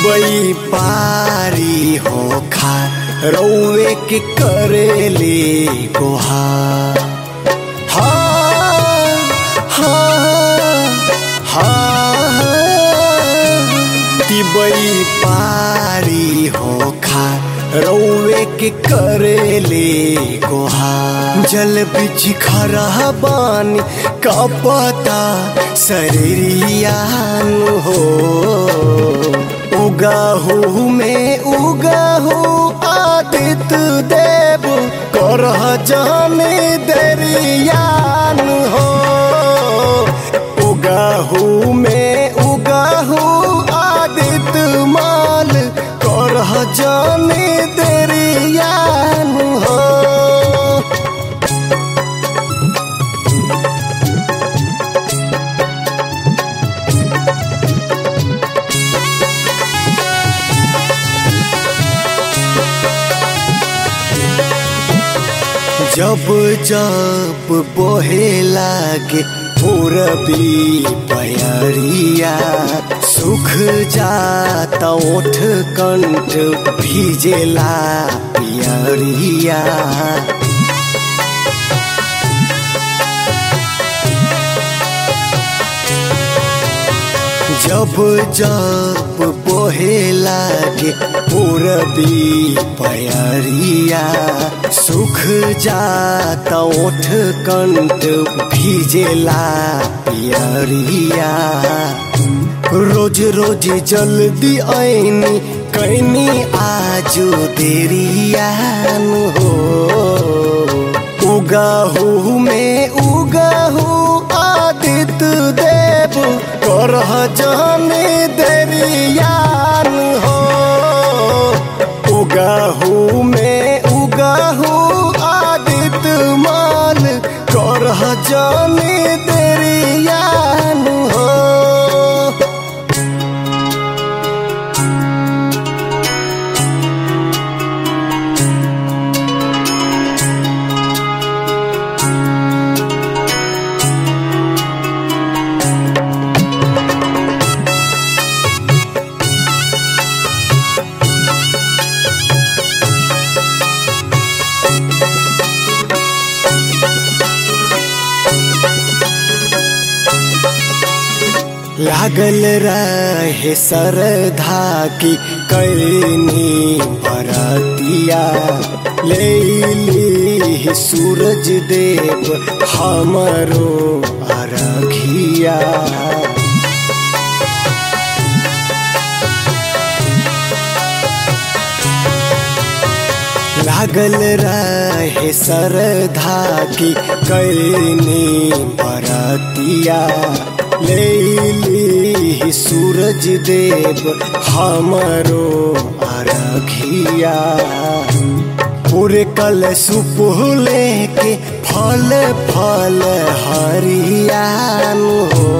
तिबई पारी हो खा रौवे के करेले गोहा हाँ हाँ हाँ तिबई पारी हो खा रौवे के करेले गोहा जल बिच खरा बानी का पता शरीरियान हो उगाहू में उगाहू आदित्य देव करह जाने दरियान हो उगाहू में उगाहू आदित्य माल करह जाने दरियान हो जब जब बोहे लागे पूरबी पयरिया सुख जाता ओठ कंठ भीजेला पियरिया जब जब बोहे लागे पूरबी पयरिया सुख जाता ओठ कंठ भीजेला पियरिया रोज रोज जल्दी ऐनी कैनी आजो देरियान हो उगाहू में उगाहू आदित्य देव करह जाने दरियान हो उगाहू में उगाहू आदित्य माल करह जाने दरियान हो लागल रहे सरधा की कैनी बरतिया ले ली सूरज देव हमरो अरघिया लागल रहे सरधा की कैनी बरतिया ले ली सूरज देव हमरो अरघिया पूरे कल सुपुले के फल फल हरियान हो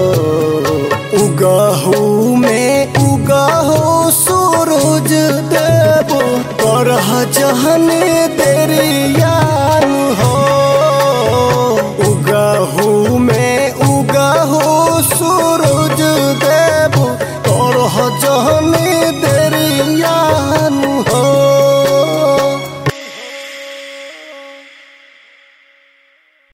उगहू में उगहू सूरज देव करह जहन दरिया